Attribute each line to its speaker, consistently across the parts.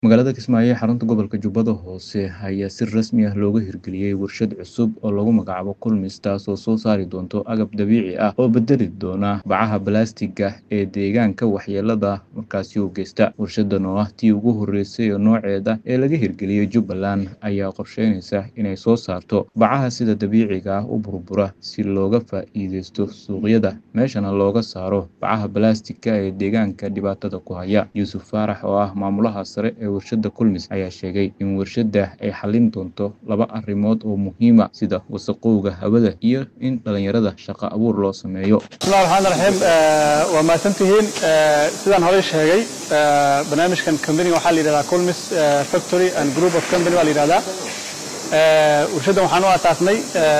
Speaker 1: Magaalada Kismaayo ee xarunta gobolka Jubbada Hoose ayaa si rasmi ah looga hirgeliyay warshad cusub oo lagu magacaabo Kulmis taasoo soo saari doonta agab dabiici ah oo bedeli doona bacaha balaastigga ee deegaanka waxyeellada markaasi u geysta. Warshadan oo ah tii ugu horreysay nooceeda ee laga hirgeliyay Jubbaland ayaa qorsheynaysa inay soo saarto bacaha sida dabiiciga ah u burbura si looga faa'iideysto suuqyada meeshana looga saaro bacaha balaastigga ee deegaanka dhibaatada ku haya. Yuusuf Faarax oo ah maamulaha sare ee warshadda Kulmis ayaa sheegay in warshadda ay xallin doonto laba arrimood oo muhiim ah sida wasakhowga hawada iyo in dhalinyarada shaqo abuur loo sameeyo.
Speaker 2: bismillahi raxmaani raxiim waa mahadsantihiin sidaan horey sheegay barnaamijkan company waxaa la yidhahdaa Kulmis factory and group of company baa la yidhahdaa warshaddan waxaan u asaasnay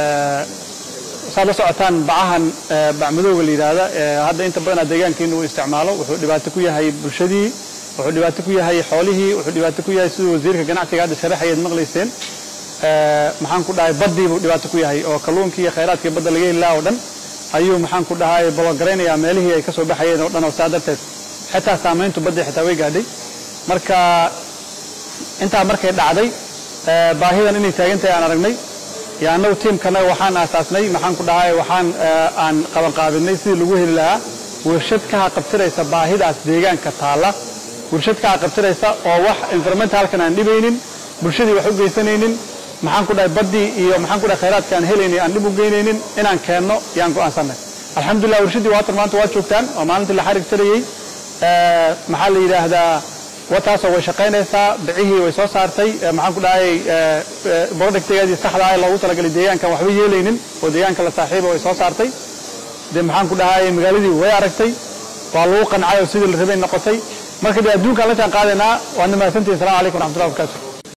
Speaker 2: saad la socotaan bacahan bacmadowga la yidhaahda hadda inta badan deegaankeenu uu isticmaalo wuxuu dhibaato ku yahay bulshadii wuxuu dhibaato ku yahay xoolihii wuxuu dhibaato ku yahay siduu wasiirka ganacsiga hadda sharaxayaad maqlayseen maxaan ku dhahay baddii buu dhibaato ku yahay oo kalluunkii iyo khayraadkii badda laga heli lahaa oo dhan ayuu maxaan ku dhahay bologaraynaya meelihii ay ka soo baxayeen oo dhan oo saa darteed xitaa saamayntu baddii xitaa way gaadhay marka intaa markay dhacday baahidan inay taagan tahay aan aragnay iyo annagu tiimkanaga waxaan aasaasnay maxaan ku dhahay waxaan aan qabanqaabinay sidii lagu heli lahaa warshad ka haqabtiraysa baahidaas deegaanka taalla warshad ka haqabtiraysa oo wax environmentalkan aan dhibaynin bulshadii wax u geysanaynin maxaan ku dhahay baddii iyo maxaan ku dhahay khayraadka aan helaynin aan dhib u geynaynin inaan keenno yaan go'aansanay alxamdulillah warshaddii waatan maanta waa joogtaan waa maalintii la xarig tarayey maxaa la yidhaahdaa wataasoo way shaqaynaysaa bicihii way soo saartay maxaan ku dhahay productigeedii saxda ah ee loogu talagalay deegaankan waxba yeelaynin oo deegaanka la saaxiiba way soo saartay dee maxaan ku dhahay magaaladii way aragtay waa lagu qancay oo sidii la rabay noqotay marka dee adduunkaan la jaan qaadaynaa waadna mahadsantihin salamu calaykum waraxmatullahi wabarakatu